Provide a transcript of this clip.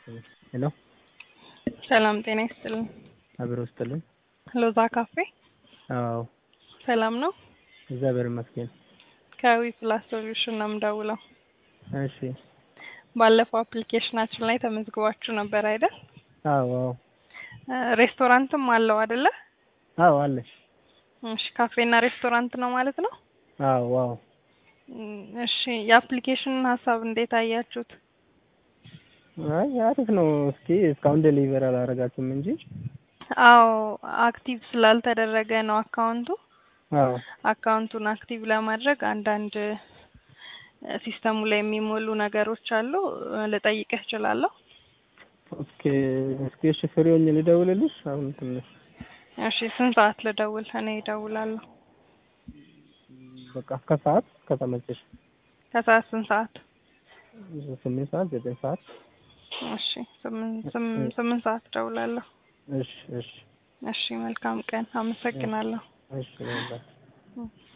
ሄሎ ሰላም ጤና ይስጥልን። አብሮ ውስጥልን። ሎዛ ካፌ አዎ ሰላም ነው? እግዚአብሔር ይመስገን። ከዊ ፕላስ ሶሉሽን ነው የምደውለው። እሺ ባለፈው አፕሊኬሽናችን ላይ ተመዝግባችሁ ነበር አይደል? አዎ አዎ እ ሬስቶራንትም አለው አይደለ? አዎ አለ። እሺ ካፌና ሬስቶራንት ነው ማለት ነው? አዎ አዎ እም፣ እሺ የአፕሊኬሽኑን ሀሳብ እንዴት አያችሁት? አይ አሪፍ ነው። እስኪ እስካሁን ዴሊቨር አላደረጋችሁም እንጂ አዎ አክቲቭ ስላልተደረገ ነው አካውንቱ። አዎ አካውንቱን አክቲቭ ለማድረግ አንዳንድ እ ሲስተሙ ላይ የሚሞሉ ነገሮች አሉ። እ ልጠይቅህ እችላለሁ? ኦኬ እስኪ እሺ ፍሪ ሆኜ ልደውልልሽ አሁን ትንሽ እሺ ስንት ሰዓት ልደውል? እኔ እደውላለሁ። በቃ ከሰዓት ከተመቸሽ ከሰዓት ስንት ሰዓት? ስምንት ሰዓት ዘጠኝ ሰዓት እሺ ስምንት ስም- ስምንት ሰዓት እደውላለሁ። እሺ እሺ እሺ መልካም ቀን። አመሰግናለሁ። እሺ በቃ እም።